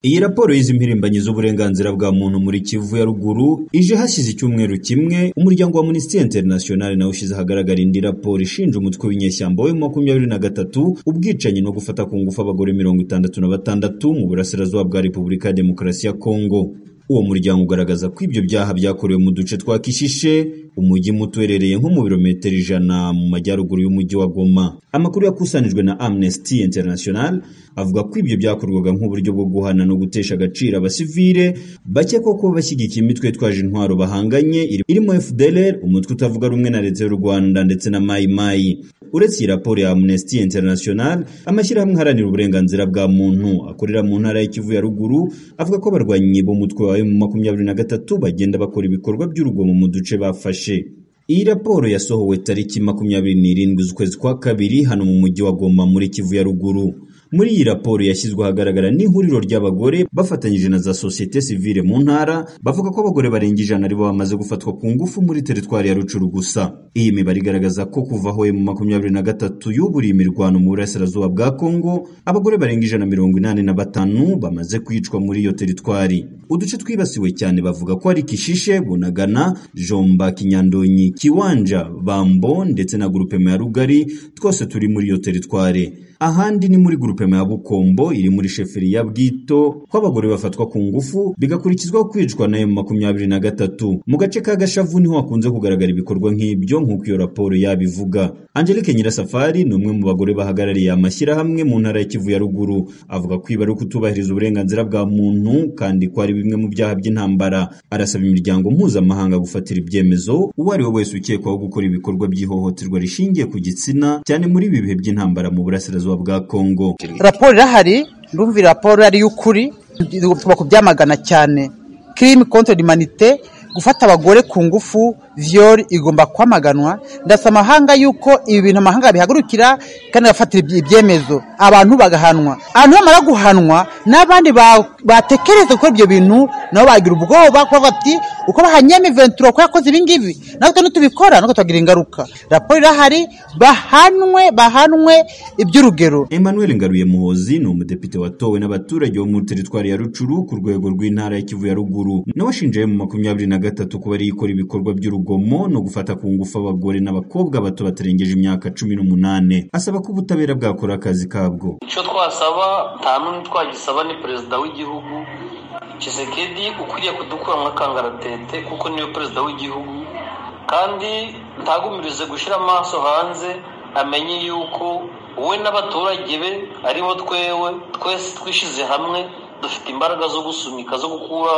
Iyi raporo y'izimpirimbanyi z'uburenganzira bwa muntu muri Kivu ya ruguru ije hashize icyumweru kimwe, umuryango wa Amnesty International nawo ushyize ahagaragara indi raporo ishinja umutwe w'inyeshyamba wa makumyabiri na gatatu ubwicanyi no gufata ku ngufu abagore mirongo itandatu na batandatu mu burasirazuba bwa Repubulika ya Demokarasi ya Kongo. Uwo muryango ugaragaza ko ibyo byaha byakorewe mu duce twa Kishishe, umujyi muto uherereye nko mu birometero ijana mu majyaruguru y'umujyi wa Goma. Amakuru yakusanijwe na Amnesty International avuga ko ibyo byakorwaga nk'uburyo bwo guhana no gutesha agaciro abasivile bakekwa ko bashyigikiye imitwe yitwaje intwaro bahanganye irimo FDLR, umutwe utavuga rumwe na leta y'u Rwanda ndetse na Mai Mai. Uretse iyi raporo ya Amnesty International, amashyirahamwe aharanira uburenganzira bwa muntu akorera mu ntara y'Ikivu ya ruguru avuga ko abarwanyi b'umutwe wa mu makumyabiri na gatatu bagenda bakora ibikorwa by'urugomo mu duce bafashe. Iyi raporo yasohowe tariki makumyabiri n'irindwi z'ukwezi kwa kabiri hano mu mujyi wa Goma muri Kivu ya ruguru. Muri iyi raporo yashyizwe ahagaragara n'ihuriro ry'abagore bafatanyije na za sosiyete sivile mu ntara bavuga ko abagore barenga ijana aribo bamaze gufatwa ku ngufu muri teritwari ya Rucuru gusa. Iyi mibare igaragaza ko kuva aho mu makumyabiri na gatatu yuburiye imirwano mu burasirazuba bwa Kongo, abagore barenga ijana mirongo inani na batanu bamaze kwicwa muri iyo teritwari. Uduce twibasiwe cyane bavuga ko ari Kishishe, Bunagana, Jomba, Kinyandonyi, Kiwanja, Bambo ndetse na grupema ya Rugari, twose turi muri iyo teritwari. Ahandi ni muri grupe ya Bukombo iri muri sheferi ya Bwito ko abagore bafatwa ku ngufu bigakurikizwaho kwicwa na makumyabiri na gatatu mu gace ka Gashavu niho hakunze kugaragara ibikorwa nk'ibyo nk'uko iyo raporo yabivuga Angelique Nyirasafari ni umwe mu bagore bahagarariye amashyirahamwe mu ntara ya Kivu ya ruguru avuga ko ibi ari ukutubahiriza uburenganzira bwa muntu kandi ko ari bimwe mu byaha by'intambara arasaba imiryango mpuzamahanga gufatira ibyemezo uwo ari we wese ukekwaho gukora ibikorwa by'ihohoterwa rishingiye ku gitsina cyane muri ibi bihe by'intambara mu burasirazuba bwa Kongo raporo irahari ndumva iyi raporo ari iy'ukuri tugomba kubyamagana cyane kirimi kontori manite gufata abagore ku ngufu viyori igomba kwamaganwa ndasa amahanga y'uko ibi bintu amahanga bihagurukira kandi agafatira ibyemezo abantu bagahanwa abantu bamara guhanwa n'abandi batekereza gukora ibyo bintu nabo bagira ubwoba kuko bati uko bahanyemo ventura ko yakoze ibi ngibi natwe nitubikora natwe tugira ingaruka raporo irahari bahanwe bahanwe iby'urugero Emmanuel Ngaruye Muhozi ni umudepite watowe n'abaturage bo muri teritwari ya Rucuru ku rwego rw'intara ya Kivu ya ruguru nawe ashinjaye mu makumyabiri na gatatu kuba ikora ibikorwa by'urugomo no gufata ku ngufu abagore n'abakobwa bato batarengeje imyaka cumi n'umunane asaba ko ubutabera bwakora akazi kabwo icyo twasaba nta n'umwe twagisaba ni perezida w'igihugu kisekedi ukwiriye kudukura nka kangaratete kuko niwe perezida w'igihugu kandi ntagumirize gushyira amaso hanze amenye yuko we n'abaturage be aribo twewe twese twishyize hamwe dufite imbaraga zo gusunika zo gukura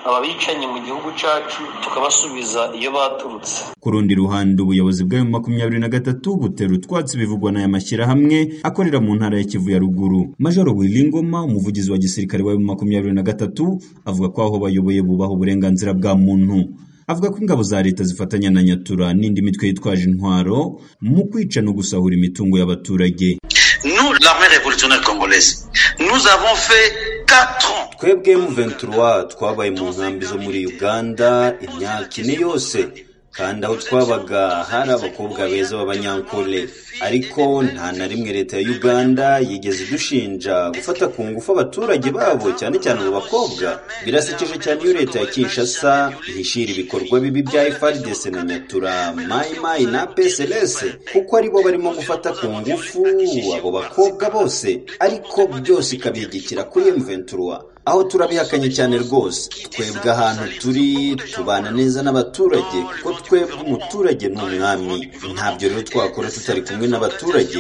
ababicanyi mu gihugu cyacu tukabasubiza iyo baturutse ku rundi ruhande ubuyobozi bw'ayo makumyabiri na gatatu butera utwatsi bivugwa n'aya mashyirahamwe akorera mu ntara ya kivu ya ruguru majoro wiringoma umuvugizi wa gisirikare w'ayo makumyabiri na gatatu avuga ko aho bayoboye bubaha uburenganzira bwa muntu avuga ko ingabo za leta zifatanya na nyatura n'indi mitwe yitwaje intwaro mu kwica no gusahura imitungo y'abaturage Nous, l'armée révolutionnaire congolaise, nous avons fait 4 ans twebwe M23 twabaye mu nkambi zo muri Uganda imyaka ine yose kandi aho twabaga hari abakobwa beza b'abanyankole ariko nta na rimwe leta ya Uganda yigeze idushinja gufata ku ngufu abaturage babo cyane cyane abo bakobwa birasekeje cyane iyo leta ya Kinshasa ihishira ibikorwa bibi bya FARDC na Nyatura Mai Mai na PSLS kuko aribo barimo gufata ku ngufu abo bakobwa bose ariko byose ikabihigikira kuri M23 aho turabihakanye cyane rwose twebwe ahantu turi tubana neza n'abaturage kuko twebwe umuturage ni umwami ntabyo rero twakora tutari kumwe n'abaturage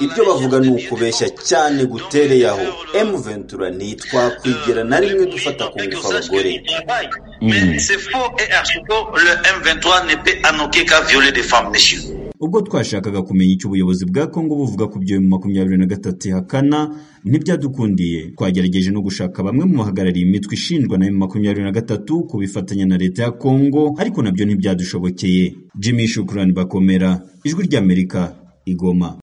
ibyo bavuga ni ukubeshya cyane gutereye aho emu ventura ntitwakwigera na rimwe dufata ku ngufu abagore ubwo twashakaga kumenya icyo ubuyobozi bwa Kongo buvuga ku byo makumyabiri na gatatu ihakana ntibyadukundiye twagerageje no gushaka bamwe mu bahagarariye imitwe ishinjwa na makumyabiri na gatatu kubifatanya na leta ya Kongo ariko nabyo ntibyadushobokeye Jimmy Shukrani Bakomera ijwi ry'Amerika igoma